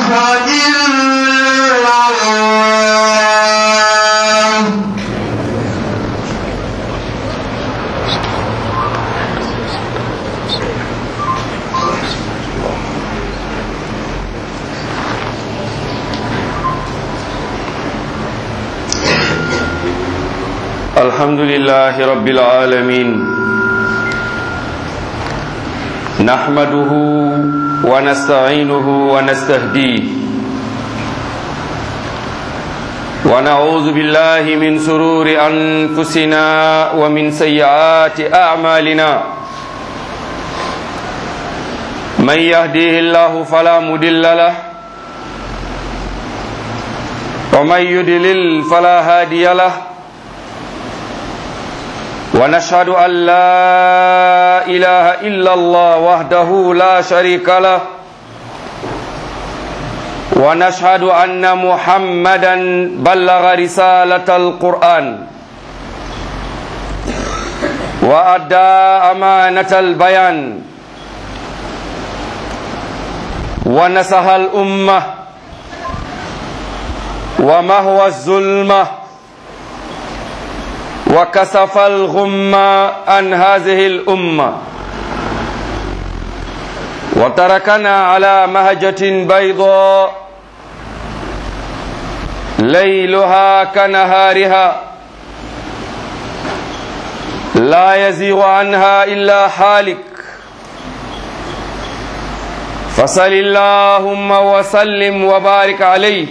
إلا الله الحمد لله رب العالمين نحمده ونستعينه ونستهديه ونعوذ بالله من سرور أنفسنا ومن سيئات أعمالنا من يهديه الله فلا مدل له ومن يدلل فلا هادي له ونشهد أن لا إله إلا الله وحده لا شريك له ونشهد أن محمدا بلغ رسالة القرآن وأدى أمانة البيان ونصح الأمة ومهوى الظلمه وكسف الغم عن هذه الأمة وتركنا على مهجة بيضاء ليلها كنهارها لا يزيغ عنها إلا حالك فصل اللهم وسلم وبارك عليه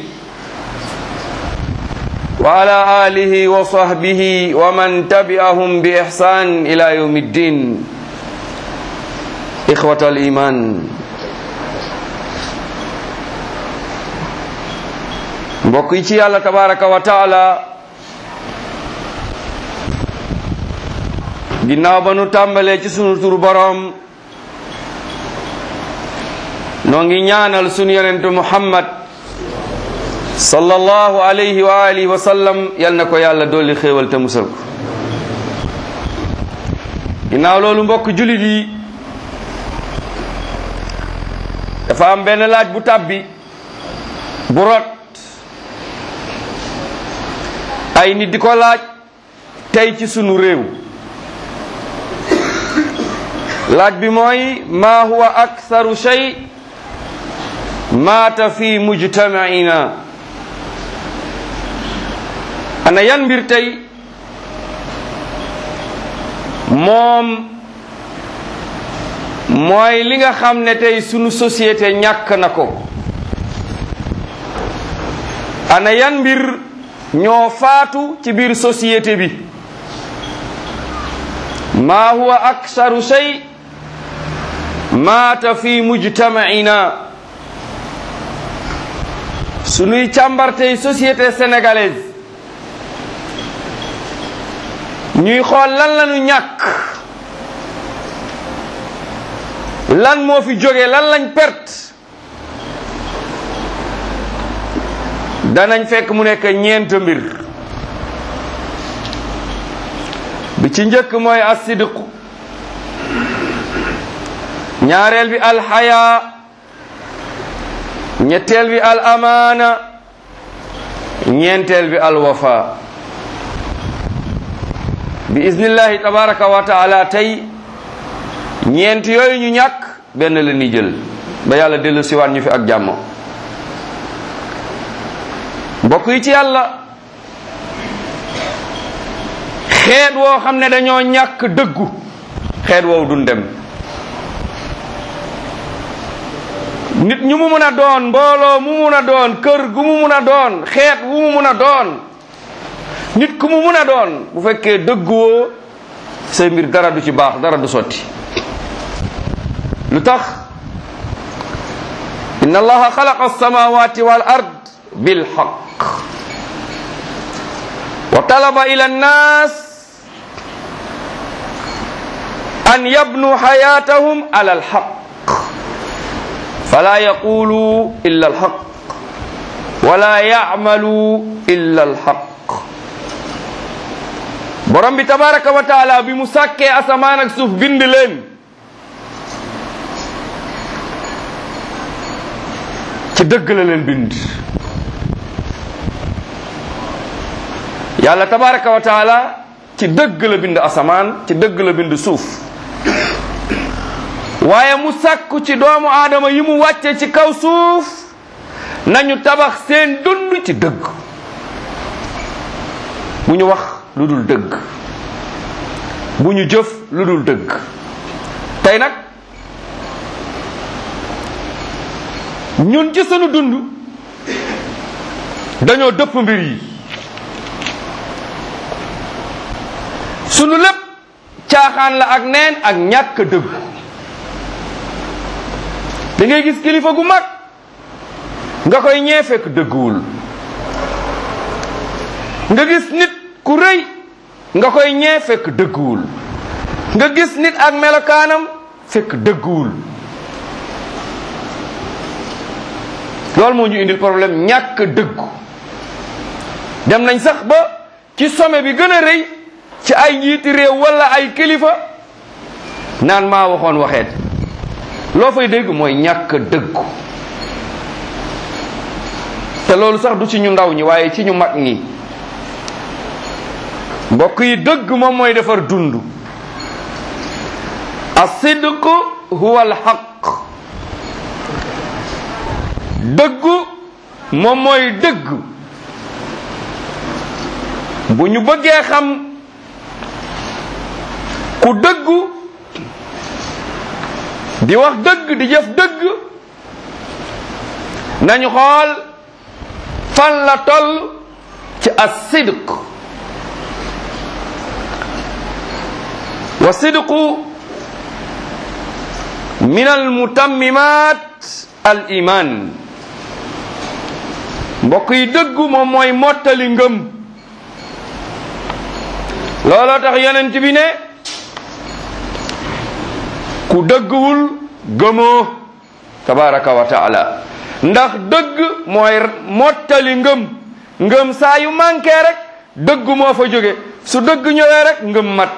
وعلى آله وصحبه ومن تبعهم بإحسان إلى يوم الدين إخوة الإيمان mbokk yi ci yàlla tabaraka wa taala ginnaaw ba nu tàmbalee ci sunu turu boroom noo ngi ñaanal sunu yonentu muhammad sallallahu alayhi wa alihi wa sallam yal na ko yàlla dolli xéewal te musal ko ginnaaw loolu mbokk julit yi dafa am benn laaj bu tàbbi bu rot ay nit di ko laaj tey ci sunu réew laaj bi mooy ma huwa aktharu shay maata fi mujtamaina ana yan mbir tey moom mooy li nga xam ne tey sunu société ñàkk na ko ana yan mbir ñoo faatu ci biir société bi ma huwa aksaru shay maata fi mujtamaina sunuy càmbar tey société sénégalaise ñuy xool lan lañu ñàkk lan moo fi jóge lan lañ perte danañ fekk mu nekk ñeent mbir bi ci njëkk mooy asidq ñaareel bi alxaya ñetteel bi al amaana ñeenteel bi alwafa bi iznillahi tabaraka wa taala tey ñeent yooyu ñu ñàkk benn la ni jël ba yàlla dellu siwaat ñu fi ak jàmm mbokk yi ci yàlla xeet woo xam ne dañoo ñàkk dëggu xeet woowu duñ dem nit ñu mu mun a doon mbooloo mu mun a doon kër gu mu mun a doon xeet wu mu mun a doon nit ku mu mun a doon bu fekkee dëgguwoo say mbir dara du ci baax dara du sotti lu tax inna allaha xalaqa alsamawati wal ard bilxaq wa talaba ila annas an yabnu xayatahum ala alxaq fala yaqulu illa alxaq wala yacmalu illa alxaq borom bi tabaraka wa taala bi mu sàkkee asamaan ak suuf bind leen ci dëgg la leen bind yàlla tabaraka wa taala ci dëgg la bind asamaan ci dëgg la bind suuf waaye mu sàkku ci doomu aadama yi mu wàcce ci kaw suuf nañu tabax seen dund ci dëgg bu ñu wax lu dul dëgg bu ñu jëf lu dul dëgg tey nag ñun ci sunu dund dañoo dëpp mbir yi sunu lépp caaxaan la ak neen ak ñàkk dëgg da ngay gis kilifa gu mag nga koy ñee fekk dëgguwul nga gis nit ku rëy nga koy ñee fekk dëgguwul nga gis nit ak melokaanam fekk dëgguwul loolu moo ñu indil problème ñàkk dëggu dem nañ sax ba ci sommet bi gën a rëy ci ay njiiti réew wala ay kilifa naan maa waxoon waxeet loo fay dégg mooy ñàkk dëggu te loolu sax du ci ñu ndaw ñi waaye ci ñu mag ñi mbokk yi dëgg moom mooy defar dund asidq huwa alxaq dëggu moom mooy dëgg bu ñu bëggee xam ku dëggu di wax dëgg di jëf dëgg nañu xool fan la toll ci as-sidq wa sidqu min almutammimat al iman mbokk yi dëggu moom mooy mottali ngëm looloo tax yonent bi ne ku dëgguwul gëmoo tabaraka wa taala ndax dëgg mooy mottali ngëm ngëm saa yu manqué rek dëgg moo fa jóge su dëgg ñëwee rek ngëm mat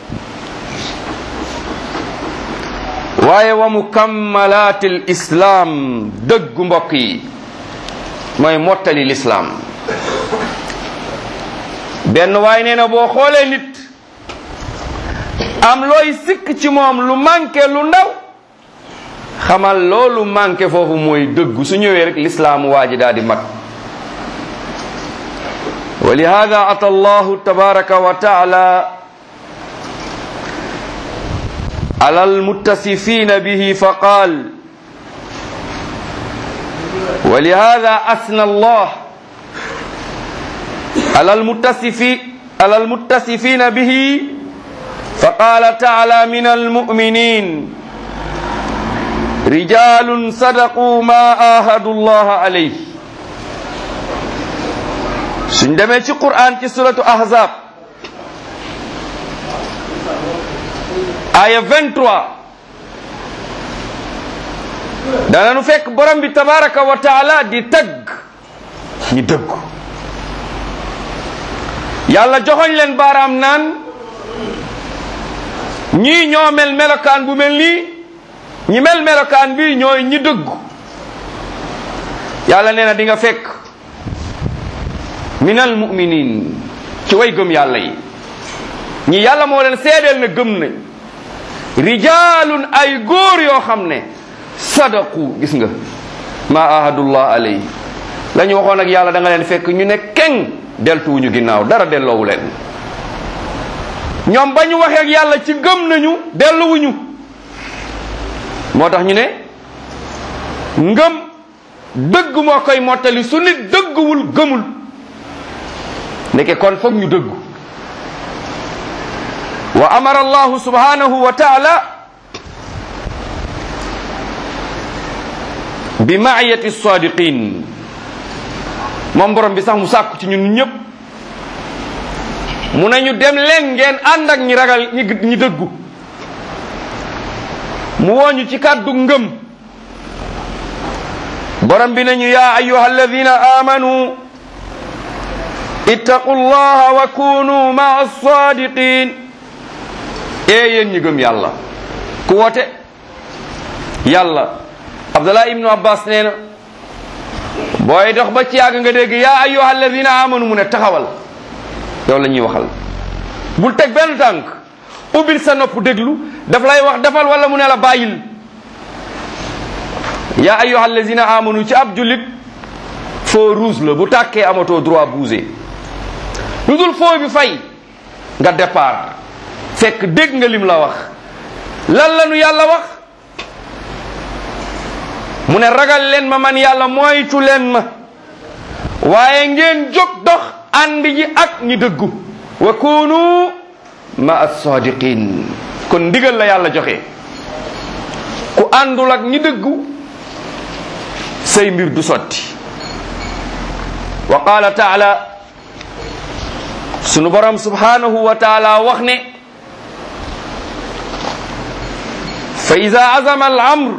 waaye wa mukammalaatil islaam dëggu mbokk yi mooy mottali lislaam benn waay nee na boo xoolee nit am looy sikk ci moom lu manqué lu ndaw xamal loolu manqué foofu mooy dëggu su ñëwee rek lislaamu waa ji daal di mat wa lihada ata allahu tabaraka wa taala على المتصفين به فقال ولهذا أثنى الله على المتصفين على المتصفين به فقال تعالى من المؤمنين رجال صدقوا ما آهدوا الله عليه سندمي في قرآن في سورة أحزاب aya 23 dananu fekk borom bi tabaraka wa taala di tagg ñi dëggu yàlla joxoñ leen baaraam naan ñii ñoo mel melokaan bu mel nii ñi mel melokaan bi ñooy ñi dëggu yàlla nee na di nga fekk minal muminin ci way gëm yàlla yi ñi yàlla moo leen seedeel ne gëm nañ rijalun ay góor yoo xam ne sadaqu gis nga ma ahadullah alayhi la ñu waxoon ak yàlla da nga leen fekk ñu ne keng deltuwuñu ginnaaw dara delloowu leen ñoom ba ñu waxee ak yàlla ci gëm nañu delluwuñu moo tax ñu ne ngëm dëgg moo koy mottali su nit dëgguwul gëmul ndeke kon foog ñu dëggu wa amara allahu subhanahu wa taala bi maayati sadiqin moom borom bi sax mu sàkku ci ñun ñëpp mu nañu dem leen ngeen ànd ak ñi ragal ñi ñi dëggu mu wooñu ci kàddu ngëm borom bi nañu yaa ayuha alladina amanu ittaqu llaha wa kunu maa sadiqin ee yéen ñi gëm yàlla ku woote yàlla abdullah ibnu abbas nee na booy dox ba ci yàgg nga dégg yaa ayyuha alladina amanu mu ne taxawal yow la ñuy waxal bul teg benn tànk ubbil sa nopp déglu daf lay wax defal wala mu ne la bàyyil yaa ayyuha alladina amanu ci ab jullit feu rouge la bu tàkkee amatoo droit bouger lu dul feu bi fay nga départ fekk dégg nga lim la wax lan la nu yàlla wax mu ne ragal leen ma man yàlla moytu leen ma waaye ngeen jóg dox ànd ji ak ñi dëggu wa kunu ma as-sadiqin kon ndigal la yàlla joxe ku àndul ak ñi dëggu say mbir du sotti wa qala taala sunu borom subhanahu wa taala wax ne fa ida azama al amr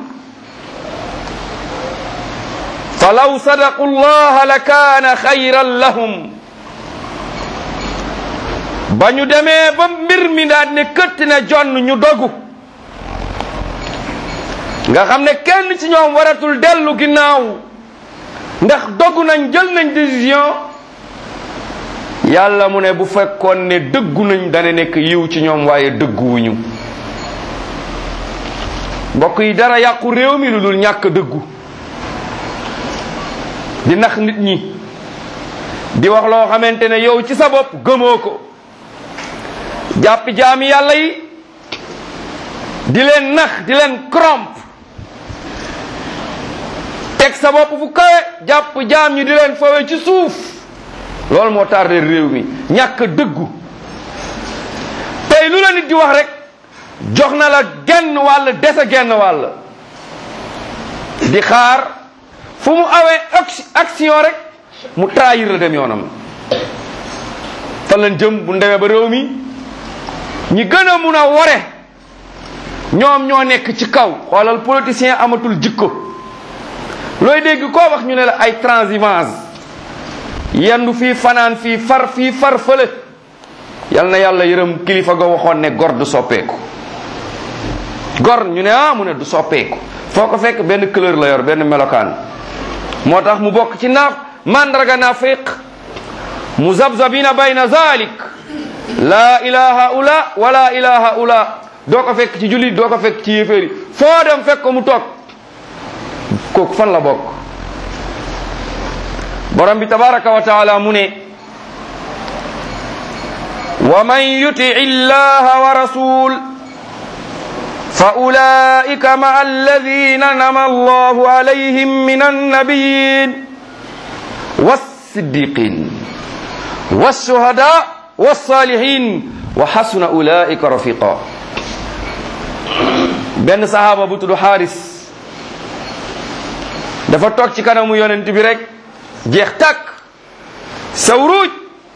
falaw sadaqu llaha la kaana xayran lahum ba ñu demee ba mbir mi daal ne këtt ne jonn ñu dogu nga xam ne kenn ci ñoom waratul dellu ginnaaw ndax dogu nañ jël nañ décision yàlla mu ne bu fekkoon ne dëggu nañ dana nekk yiw ci ñoom waaye dëgguwuñu mbokk yi dara yàqu réew mi lu dul ñàkk dëggu di nax nit ñi di wax loo xamante ne yow ci sa bopp gëmoo ko jàpp jaami yàlla yi di leen nax di leen corrompre teg sa bopp fu kawe jàpp jaam ñi di leen fawe ci suuf loolu moo tardé réew mi ñàkk dëggu tey lu la nit di wax rek jox na la genn wàll dese genn wàll di xaar fu mu awee action rek mu trahir la dem yoonam fan lañ jëm bu ndemee ba réew mi ñi gën a mun a wore ñoom ñoo nekk ci kaw xoolal politicien amatul jikko looy dégg koo wax ñu ne la ay transhumance yendu fii fanaan fii far fii far fële yal na yàlla yërëm kilifa ga waxoon ne gor du soppeeku gor ñu ne ah mu ne du soppeeku foo ko fekk benn couleur la yor benn melokaan moo tax mu bokk ci naaf mandarga nafiq muzabzabina bayna zalik la ilaha ula wala ilaha ula doo ko fekk ci jullit doo ko fekk ci yéeféeri foo dem fekk ko mu toog kooku fan la bokk borom bi tabaraka wa taala mu ne wa man yuti illaha wa rasul fa ulaika maa alladina nama allahu alayhim min annabiyin wassiddiqin wassuhada wassalihin wa xasuna ulaika rafiqa benn sahaaba bu tudd xaaris dafa toog ci kanamu yonent bi rek jeex tàkk sawruuj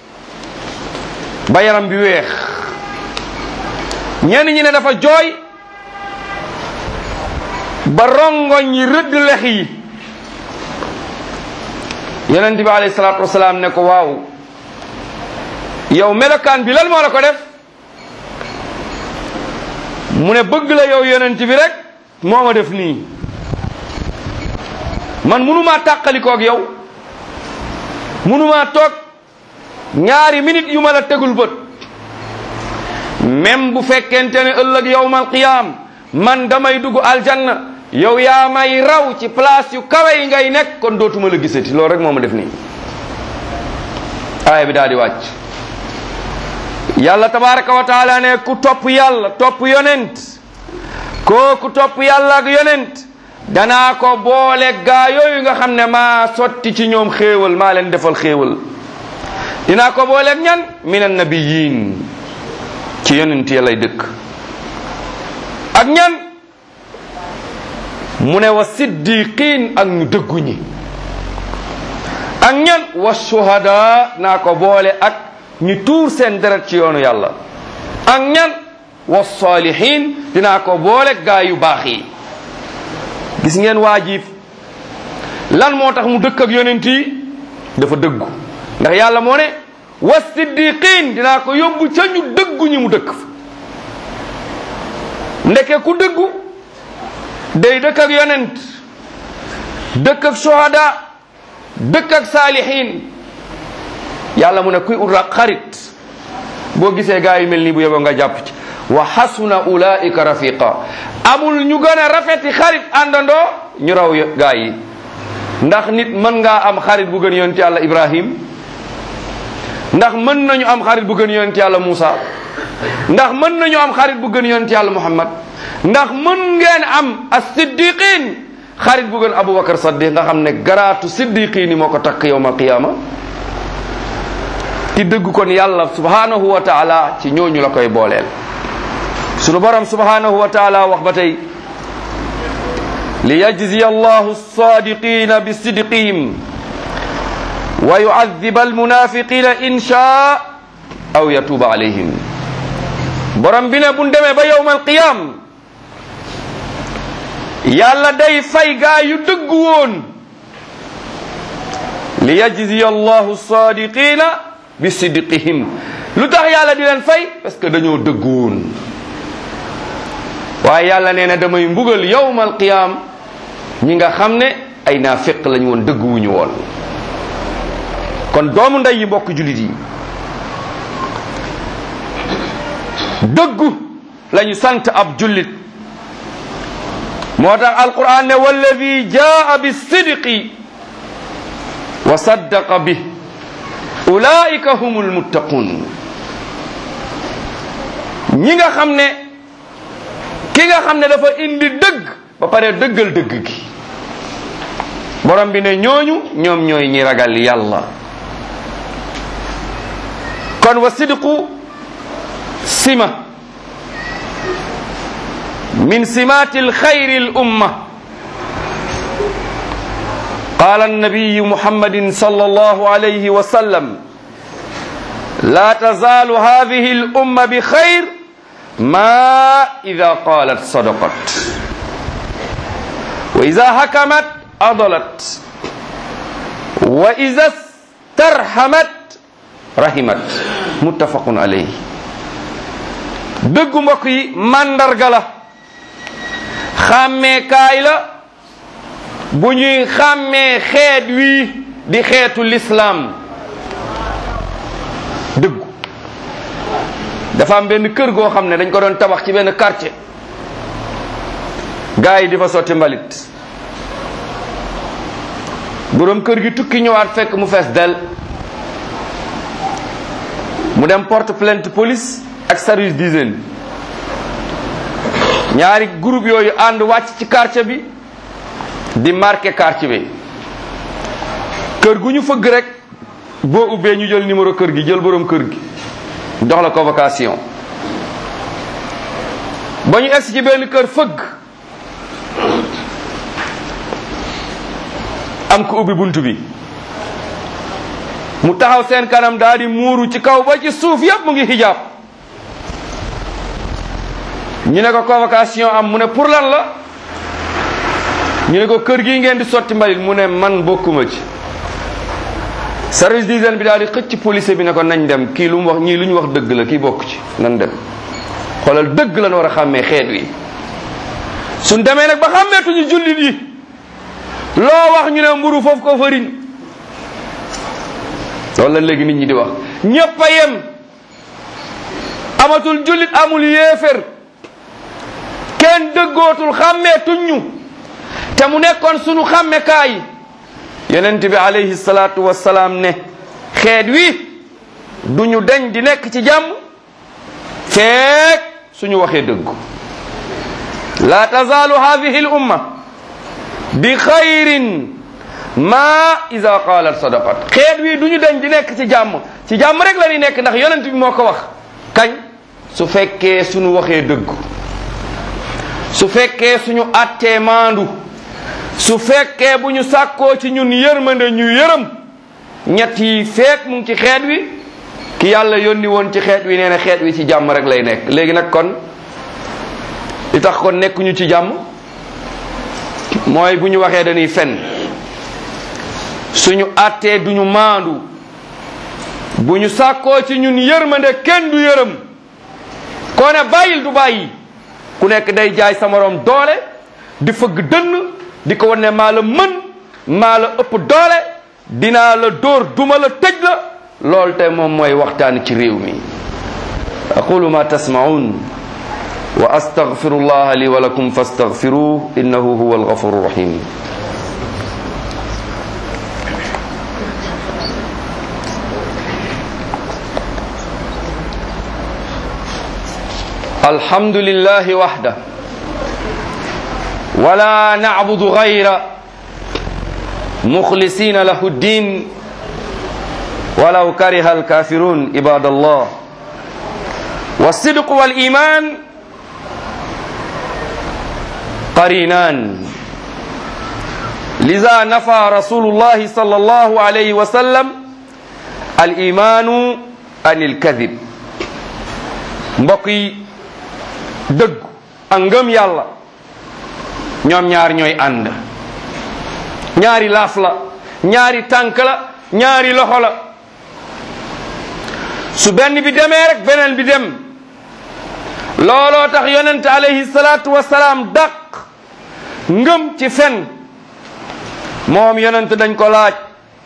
ba yaram bi weex ñenn ñi ne dafa jooy ba rongoñ yi rëdd lex yi yonent bi alayhi salaatu wasalaam ne ko waaw yow melokaan bi lan moo la ko def mu ne bëgg la yow yonent bi rek moo ma def nii man munumaa tàqalikoog yow munumaa toog ñaari minute yu ma la tegul bët même bu fekkente ne ëllëg yowmal qiyaam man damay dugg aljanna yow yaa may raw ci place yu kawe yi ngay nekk kon dootuma la gisati loolu rek moo ma def nii aaya bi daal di wàcc yàlla tabaraka wa taala ne ku topp yàlla topp yonent kooku topp yàlla ak yonent danaa ko boole gaa yooyu nga xam ne maa sotti ci ñoom xéewal maa leen defal xéewal dinaa ko booleeg ñan min annabiyin ci yonent ya lay dëkk ak ñan mu ne wa siddiqin ak ñu dëggu ñi ak ñan wa shuhada naa ko boole ak ñu tuur seen deret ci yoonu yàlla ak ñan wa salihin dinaa ko boole gaa yu baax yi gis ngeen waajib lan moo tax mu dëkk ak yonent yi dafa dëggu ndax yàlla moo ne wa siddiqin dinaa ko yóbbu ca ñu dëggu ñi mu dëkk fa ndeke ku dëggu day dëkk ak yonent dëkk ak sohada dëkk ak saalihiin yàlla mu ne kuy ut xarit boo gisee gaa yu mel nii bu yeboo nga jàpp ci wa xasuna ulaika rafiqa amul ñu gën a rafeti xarit àndandoo ñu raw gaa yi ndax nit mën ngaa am xarit bu gën yonent yàlla ibrahim ndax mën nañu am xarit bu gën yonent yàlla Muusa ndax mën nañu am xarit bu gën yonent yàlla Muhammad ndax mën ngeen am as-siddiqin xarit bu gën Aboubacar Saddiq nga xam ne garaatu siddiqin yi moo ko takk yowmal qiyaama ci dëgg kon yàlla subhanahu wa taala ci ñooñu la koy booleel sunu borom subhanahu wa taala wax ba tey li yajziya allahu as-sadiqina bi sidqihim wa yu'adhiba almunafiqina in shaa aw yatuba alayhim borom bi ne bu demee ba yowmal qiyam yàlla day fay gaa yu dëgg woon li yajziya allahu sadiqina bi sidqihim lu tax yàlla di leen fay parce que dañoo dëgg woon waaye yàlla nee na damay mbugal yowmal qiyam ñi nga xam ne ay naafiq lañ woon dëgg wuñu woon kon doomu ndey yi mbokk jullit yi dëggu lañu sant ab jullit moo tax alquran ne walladi jaa bi sidqi wa saddaqa bi ulaika humul muttaqun ñi nga xam ne ki nga xam ne dafa indi dëgg ba pare dëggal dëgg gi borom bi ne ñooñu ñoom ñooy ñi ragal yàlla kon wa sidqu sima min simati alxayri الأمة قال النبي محمد صلى الله عليه وسلم لا تزال هذه الأمة بخير ما إذا قالت صدقت وإذا حكمت أضلت وإذا استرحمت rahimat muttafaqun alayhi dëggu mbokk yi màndarga la xàmmeekaay la bu ñuy xàmmee xeet wii di xeetu lislaam dëggu dafa am benn kër goo xam ne dañ ko doon tabax ci benn quartier gaa yi di fa sotti mbalit boroom kër gi tukki ñëwaat fekk mu fees del mu dem porte plainte police ak service d'hygiène ñaari groupe yooyu ànd wàcc ci quartier bi di marqué quartier bi kër gu ñu fëgg rek boo ubbee ñu jël numéro kër gi jël borom kër gi jox la convocation ba ñu egsi ci benn kër fëgg am ko ubbi bunt bi mu taxaw seen kanam daal di muuru ci kaw ba ci suuf yépp mu ngi xijaab ñu ne ko convocation am mu ne pour lan la ñu ne ko kër gi ngeen di sotti mbalit mu ne man bokkuma ci service d'hygiène bi daal di xëcc police bi ne ko nañ dem kii lu mu wax ñii lu ñu wax dëgg la kii bokk ci nan dem xoolal dëgg lan war a xàmmee xeet wi suñ demee nag ba xàmmeetuñu jullit yi loo wax ñu ne mburu foofu ko fëriñ loolu la léegi nit ñi di wax ñépp a yem amatul jullit amul yéefér kenn dëggootul xàmmeetuñ ñu te mu nekkoon sunu xàmmekaay yonent bi alayhi salaatu wassalaam ne xeet wi du ñu deñ di nekk ci jàmm feek suñu waxee dëggu la tazaalu hadihi l umma bi xayrin ma ida qaalat sadaqat xeet wi du ñu deñ di nekk ci jàmm ci jàmm rek la ñuy nekk ndax yonent bi moo ko wax kañ su fekkee suñu waxee dëggu su fekkee suñu attee maandu su fekkee bu ñu sàkkoo ci ñun yërmande ñu yërëm ñett yi feek mu ngi ci xeet wi ki yàlla yónni woon ci xeet wi nee na xeet wi ci jàmm rek lay nekk léegi nag kon li tax kon nekkuñu ci jàmm mooy bu ñu waxee dañuy fen suñu attee duñu maandu bu ñu sàkkoo ci ñun yërmande kenn du yërëm koo ne bàyyil du bàyyi ku nekk day jaay sa morom doole di fëgg dënn di ko wan ne maa la mën maa la ëpp doole dinaa la dóor duma la tëj la loolu te moom mooy waxtaan ci réew mi aqulu ma tasmaun wa astaghfiru allah li wa lakum fastaghfiruh innahu huwa alghafuru rahim الحمد لله وحده ولا نعبد غيره مخلصين له الدين ولو كره الكافرون عباد الله والصدق والإيمان قرينان لذا نفى رسول الله صلى الله عليه وسلم الإيمان عن الكذب mbokk dëgg ak ngëm yàlla ñoom ñaar ñooy ànd ñaari laaf la ñaari tànk la ñaari loxo la su benn bi demee rek beneen bi dem looloo tax yonent alayhi salaatu wasalaam dàq ngëm ci fen moom yonent dañ ko laaj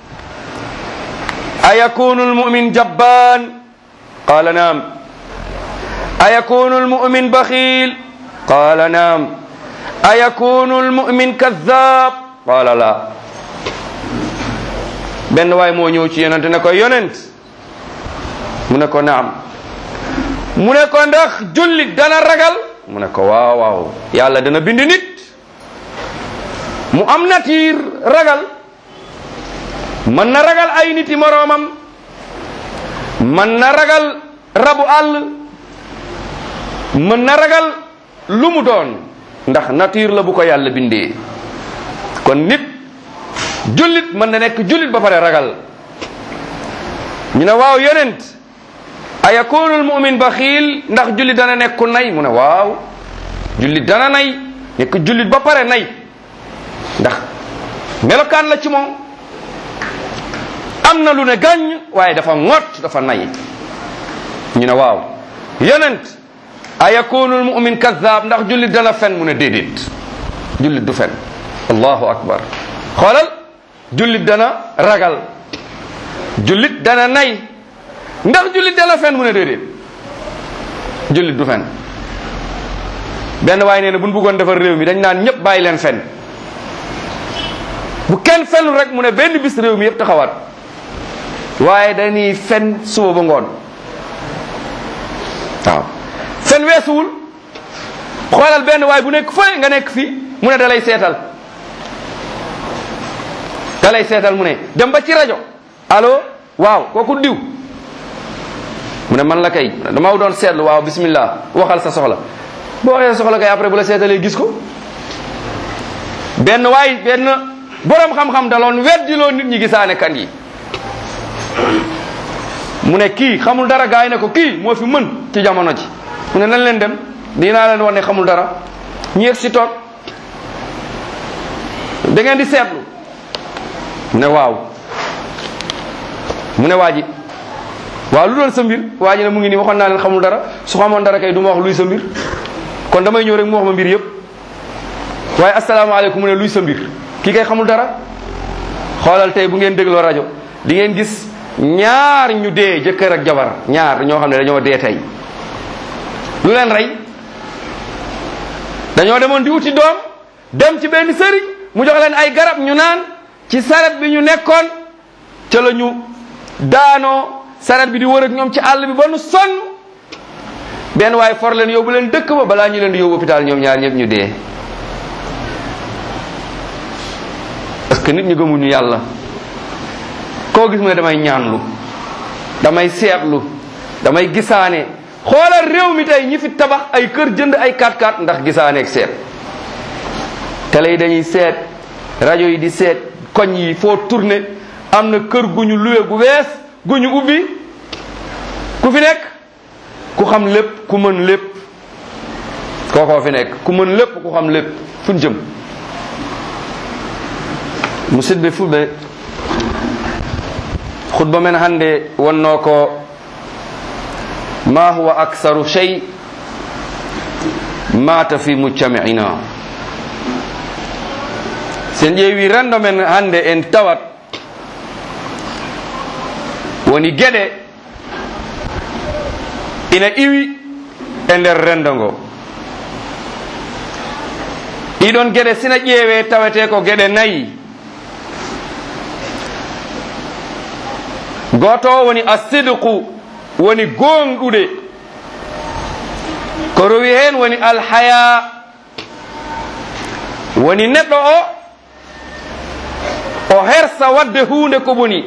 ayakunu almumin jabbaan qaala naam أيكون المؤمن بخيل قال نعم أيكون المؤمن كذاب قال لا benn waay moo ñëw ci yonent ne ko yonent mu ne ko naam mu ne ko ndax jullit dana ragal mu ne ko waaw waaw yàlla dana bind nit mu am natiir ragal mën na ragal ay niti moroomam mën na ragal rabu àll mën na ragal lu mu doon ndax nature la bu ko yàlla bindee kon nit jullit mën na nekk jullit ba pare ragal ñu ne waaw yonent a yakunu almumin baxiil ndax jullit dana nekk ku nay mu ne waaw jullit dana nay nekk jullit ba pare nay ndax melokaan la ci moom am na lu ne gàññ waaye dafa ŋott dafa nay ñu ne waaw yonent a yakunu almumin kadab ndax jullit dana fen mu ne déedéet jullit du fen allahu akbar xoolal jullit dana ragal jullit dana nay ndax jullit dana fen mu ne déedéet jullit du fen benn waaye nee na bu ñu bëggoon defar réew mi dañ naan ñëpp bàyyi leen fen bu kenn fenul rek mu ne benn bis réew mi yëpp taxawaat waaye dañuy fen suba ba ngoon waaw fen weesuwul xoolal benn waay bu nekk fële nga nekk fii mu ne da lay seetal da lay seetal mu ne dem ba ci rajo allo waaw kooku diw mu ne man la kay dama doon seetlu waaw bismillah waxal sa soxla boo waxee sa soxla kay après bu la seetalee gis ko benn waay benn borom xam-xam daloon weddiloo nit ñi gisaane kan yi mu ne kii xamul dara gaay ne ko kii moo fi mën ci jamono ji mu ne nan leen dem dinaa leen wax ne xamul dara ñu yegg si toog da ngeen di seetlu mu ne waaw mu ne waa ji waaw lu doon sa mbir waa ji ne mu ngi nii waxoon naa leen xamul dara su xamoon dara kay du ma wax luy sa mbir kon damay ñëw rek mu wax ma mbir yëpp waaye asalaamaaleykum mu ne luy sa mbir kii kay xamul dara xoolal tey bu ngeen dégloo rajo di ngeen gis ñaar ñu dee jëkkër ak jabar ñaar ñoo xam ne dañoo dee tey lu leen rey dañoo demoon di wuti doom dem ci benn sëriñ mu jox leen ay garab ñu naan ci saret bi ñu nekkoon ca la ñu daanoo saret bi di wër ak ñoom ci àll bi ba nu sonn benn waaye for leen yóbbu leen dëkk ba balaa ñu leen di yóbbu hôpital ñoom ñaar ñëpp ñu dee parce que nit ñu gëmuñu yàlla koo gis mu ne damay ñaanlu damay seetlu damay gisaane xoolal réew mi tey ñi fi tabax ay kër jënd ay 4x4 ndax gisaane ak seet télé yi dañuy seet rajo yi di seet koñ yi foo tourné am na kër gu ñu luwe gu wees gu ñu ubbi ku fi nekk ku xam lépp ku mën lépp kookoo fi nekk ku mën lépp ku xam lépp fu ñu jëm musidɓe fulɓe khutba men hannde wonno ko ma huwa aksaru chey mata fi mujtami'ina sen ƴeewi rendo men hannde en tawat woni geɗe ina iwi e nder rendo ngo ɗiɗon geɗe sina ƴeewe tawete ko geɗe nayi goto o woni asidqu woni gonɗuɗe ko rowi hen woni alhaya woni neɗɗo o o hersa wadde hunde ko boni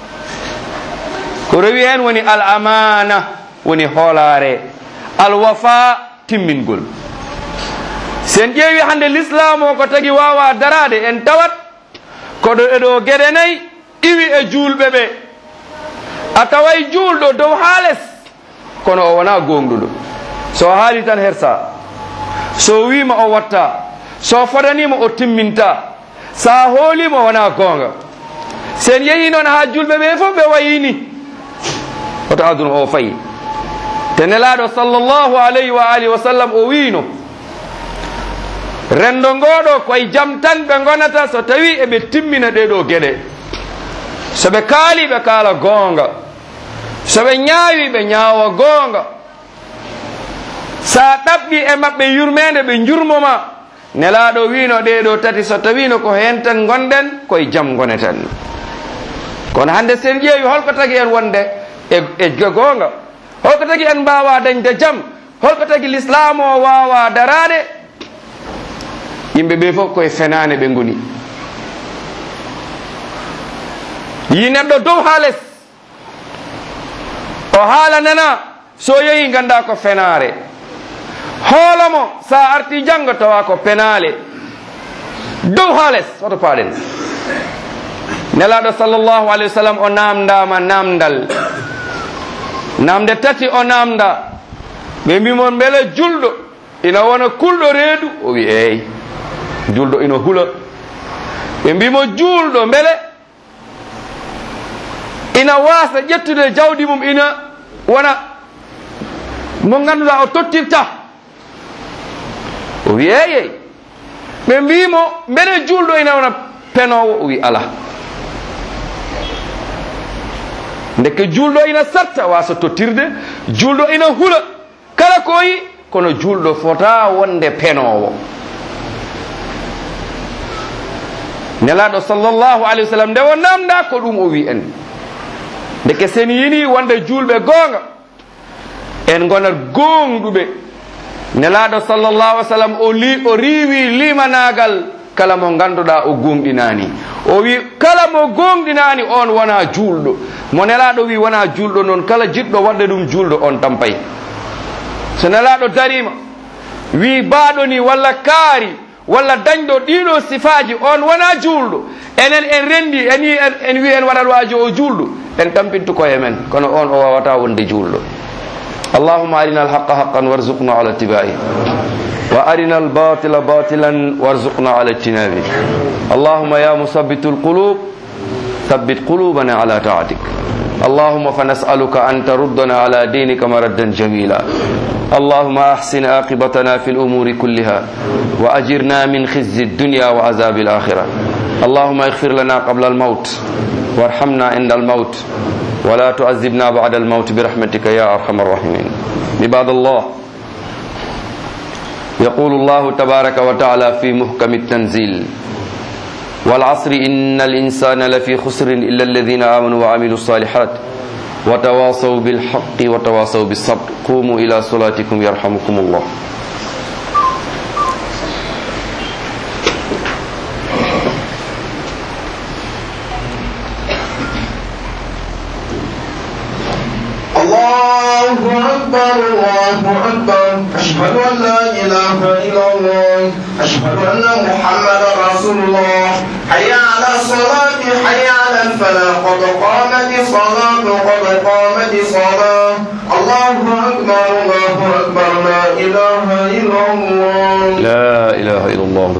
ko rowi hen woni al amana woni hoolare alwafa timmingol sen ƴeewi hande l'islam o ko tagi wawa darade en tawat koɗo eɗo gueɗe nayyi iwi e julɓe ɓe a taway julɗo dow ha less kono o wona gonɗuɗo so haali tan hersa so wima o watta so fodanima o timminta sa hoolima o wona gonga sen yeehi noon ha julɓe ɓe fof ɓe wayini oto aduna o fayi te nelaɗo sallllahu alayhi wa alihi wa sallam o wino rendo ngoɗo koye jam tan ɓe gonata so tawi eɓe timmina ɗeɗo gueɗe soɓe kaali ɓe kaala goonga soɓe ñaawi ɓe ñaawa goonga sa ɗaɓɓi e maɓɓe yurmede ɓe jurmoma nelaɗo wino ɗeɗo tati so tawino ko hen tan gonɗen koye jam goneten kono hande sen ƴeewi holko tagi en wonde e e goonga holko tagi en mbawa dañde jam holko tagi l'islam o wawa darade yimɓe ɓe fof koye fenane ɓe goni yi neɗɗo dow ha less o haala nana so yeehi ganda ko fenare hoolomo sa arti janggo tawa ko penale dow ha less oto paaɗen nelaɗo sallllahu alayhi wa sallam o namdama namdal namde tati o namda ɓe mbimon beele julɗo ina wona kulɗo reedu o wi eyi julɗo ina hula ɓe mbimo juulɗo beele ina wasa ƴettude jawdi mum ina wona mo ganduɗa o tottirta o wi eyey ɓe mbimo mbele julɗo ina wona penowo o wi ala ndeke julɗo ina sarta wasa tottirde julɗo ina hula kala koyi kono julɗo fota wonde penowo nelaɗo sallllahu alayhi wa sallam nde o namda ko ɗum o wi en ndeke sen yini wonde julɓe goonga en gonat gonɗuɓe nelaɗo sallllahu ai sallam o li o riwi limanagal kala mo ganduɗa o gonɗinani o wi kala mo gonɗinani on wona julɗo mo nelaɗo wi wona julɗo noon kala jiɗɗo wadde ɗum julɗo on tampay so nelaɗo darima wi baɗo ni walla kaari walla dañɗo ɗiɗo sifaji on wona julɗo enen en rendi en wi en wi en waɗat wajo o julɗo en tampintu koye men kono on o wawata wonde julɗo اللهم أرنا الحق حقا وارزقنا على اتباعه وأرنا الباطل باطلا وارزقنا على اجتنابه اللهم يا مثبت القلوب ثبت قلوبنا على طاعتك اللهم فنسألك أن تردنا على دينك مردا جميلا اللهم أحسن عاقبتنا في الأمور كلها وأجرنا من خزي الدنيا وعذاب الآخرة اللهم اغفر لنا قبل الموت وارحمنا عند الموت ولا تعذبنا بعد الموت برحمتك يا أرحم الراحمين عباد الله يقول الله تبارك وتعالى في محكم التنزيل والعصر إن الإنسان لفي خسر إلا الذين آمنوا وعملوا الصالحات وتواصوا بالحق وتواصوا بالصبر قوموا إلى صلاتكم يرحمكم الله الله أكبر الله أكبر أشهد أن لا إله إلا الله أشهد أن محمدا رسول الله حي على الصلاة حي على الفلاح قد قامت الصلاة قد قامت الصلاة الله أكبر الله أكبر لا إله إلا الله لا إله إلا الله